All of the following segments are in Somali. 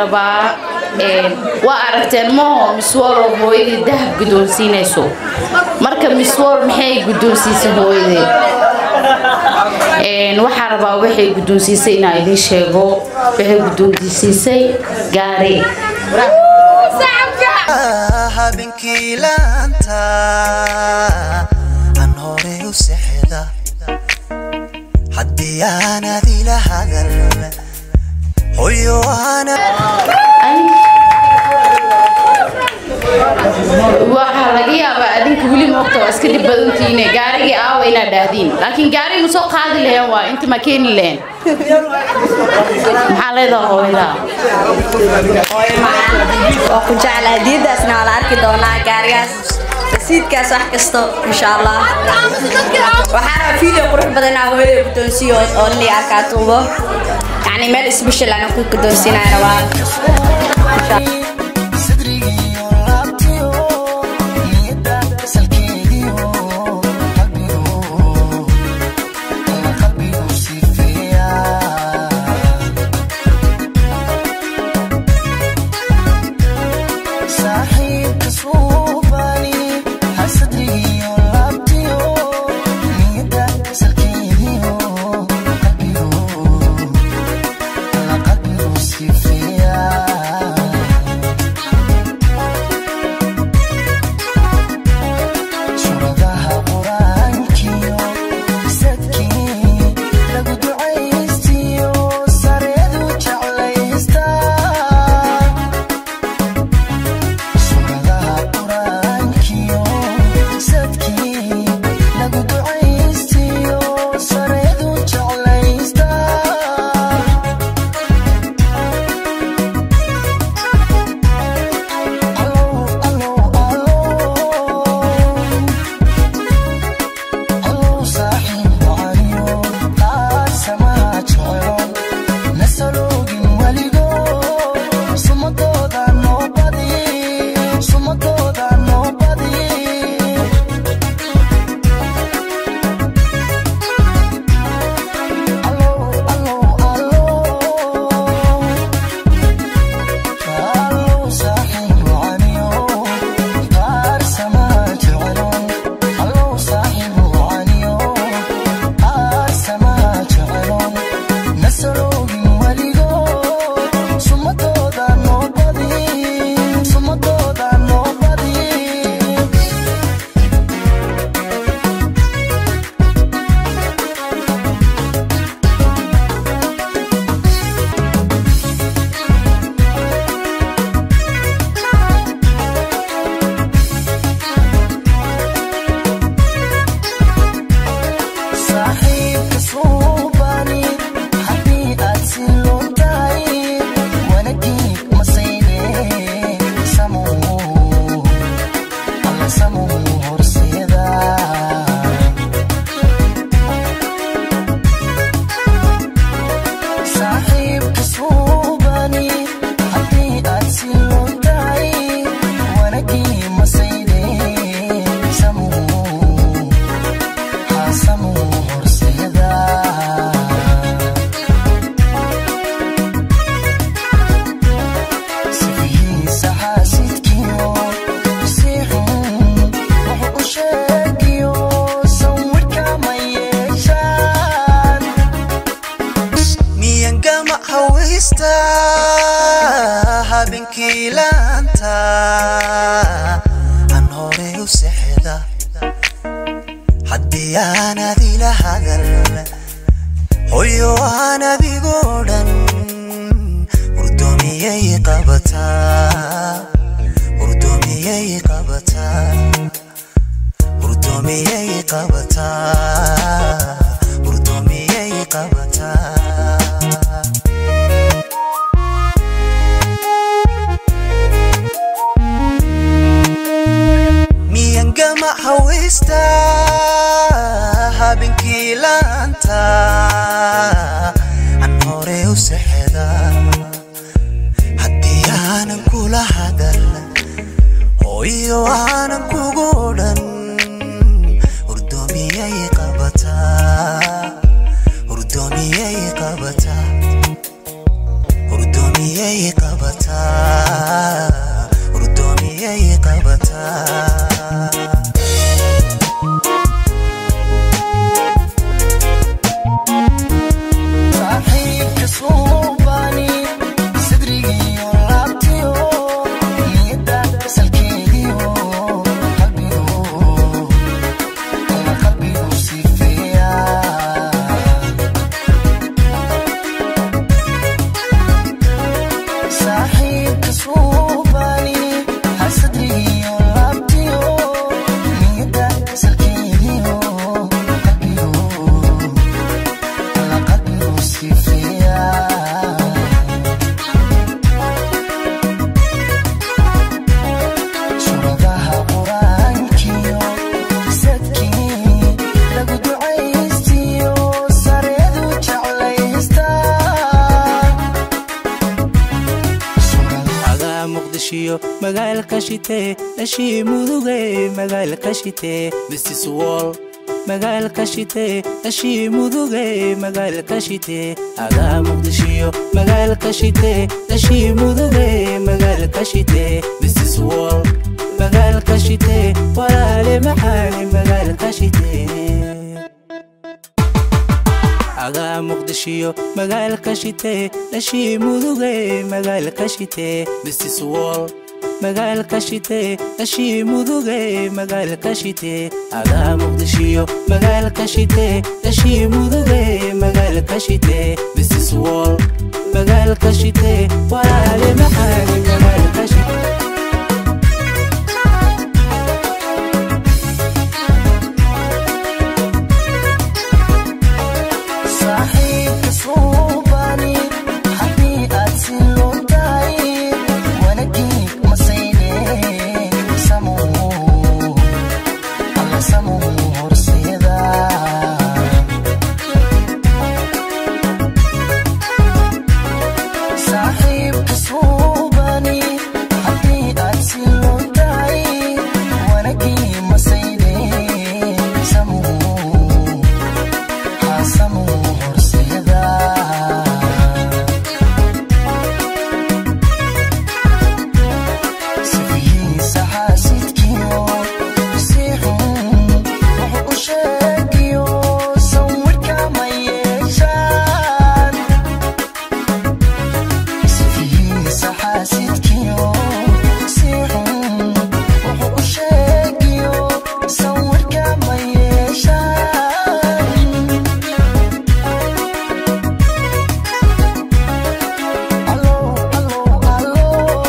rabaa waa aragteen maho miswalo hooyadii dahab guddoonsiinayso marka miswal maxay guddoonsiisay hooyadeed waxaa rabaa waxay guddoonsiisay inaa idiin sheego waxay guddoonsiisay gaari habeenkii laanta aan hore u sexda haddii aanad ila hadal hoyo ana waxaa laga yaabaa adinka weli moogta waa iska dhib badantiine gaarigii aawa inaad dhaahdiin laakiin gaari ma soo qaadi laheen waa inta ma keeni laheen maxaa leedaha hooyada waa ku jecla hadiyadaasna waa la arki doonaa gaarigaas rasiidkaas wax kasto insha allah waxaa raba video qurux badan inaa hooyada guddoonsiiyo oo inay arkaa tuubo yacni meel special aan ku guddoonsiinaya rabaa habeenkii laanta aan hore u sexda haddii aanad ila hadal hoyo aan adigoo dhan hurdoomiyay qabataa hurdoomiyay qabataa hurdoomiyay qabataa hurdoomiyay qabataa miyangama hawista habeenkii laanta aan hore u sexda haddii aanan kula hadal hooyo aanan kugu dhan hurdoomiyay qabataa hurdoomiyay qabataa hurdoomiyay qabataa muqdishiyo magaalka shitee dhashii muduge magaalka shitee mrs wall magaalka shitee dhashii muduge magaalka shitee adaa muqdishiyo magaalka shitee dhashii muduge magaalka shitee mrs wall magaalka shitee walaale maxaani magaalka shitee agaa muqdishiyo magaalka shitee dhashii muduge magaalka shitee mrs wall magaalka shitee dhashii muduge magaalka shitee agaa muqdishiyo magaalka shitee dhashii muduge magaalka shitee mrs wall magaalka shitee walaale maxaani magaalka shitee saaxiibka suubani haddii aad si loo tahay wanagii masayne samuu alla samuu horseeda saaxiibka suubani haddii aad si loo tahay wanagii masayne samuu xaasamuu horseeda sifihiisa xaasidkiyo si xun wuxuu u sheegiyo sawirka ma yeeshaan sifihiisa xaasidkiyo si xun wuxuu u sheegiyo sawirka ma yeeshaan Allo, allo, allo.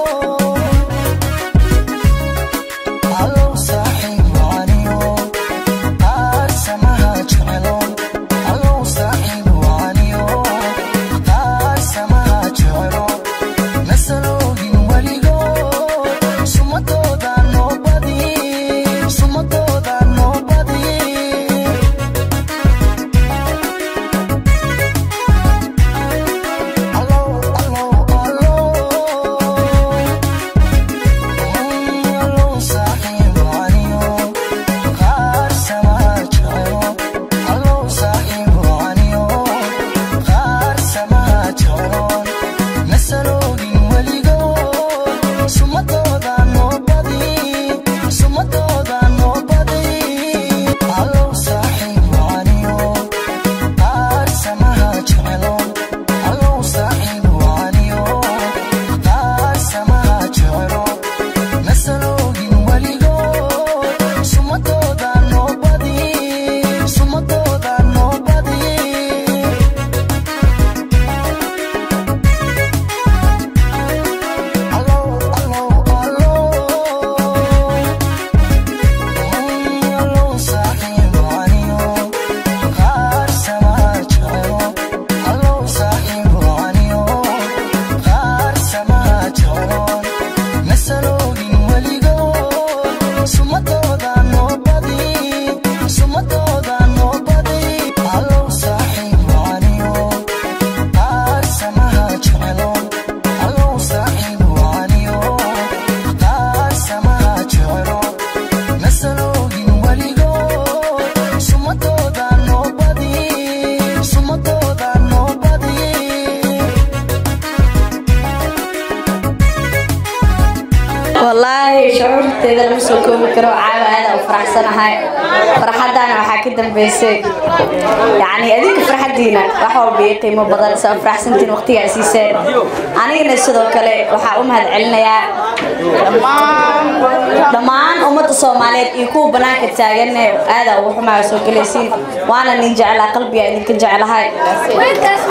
Allo, saaxiib waaniyo. Qaar samaha jecelo. Allo, saaxiib waaniyo. Qaar samaha jecelo. Nasalooyin weligood. Sumadooda noo badi. Sumadooda noo badi. Allo, allo, allo. Allo, saaxiib waaniyo. Qaar samaha jecelo. Allo, saaxiib waaniyo. Qaar samaha jecelo. Nasalooyin weligood. Sumadooda noo badi. Sumadooda noo badi. Allo, saaxiib waaniyo. Qaar samaha jecelo. Allo, saaxiib waaniyo. Qaar samaha jecelo. Nasalooyin weligood. Sumadooda noo badi. Sumadooda noo badi. Allo, allo, allo. Allo, saaxiib waaniyo. Qaar samaha jecelo. Allo, saaxiib waaniyo. Qaar samaha jecelo. Nasalooyin weligood. Sumadooda noo badi. Sumadooda noo badi. Allo, saaxiib waaniyo. Qaar samaha jecelo. Allo, saaxiib waaniyo. Qaar samaha jecelo. Nasalooyin weligood. Sumadooda noo badi. Sumadooda noo badi. wallaahi shucuurteeda lama soo koobi karo caawa aada u faraxsanahay farxaddaana waxaa ka dambeysay yacni adinka farxaddiina wax walba ii qiimo badan saa u faraxsantiin waqtigaa siiseen anigana sidoo kale waxaa u mahad celinayaa dhammaan ummadda soomaaliyeed iyo kuwa banaanka taaganne aada ugu xumaa soo gelaysiin waana nin jeclaa qalbiga idinka jeclahay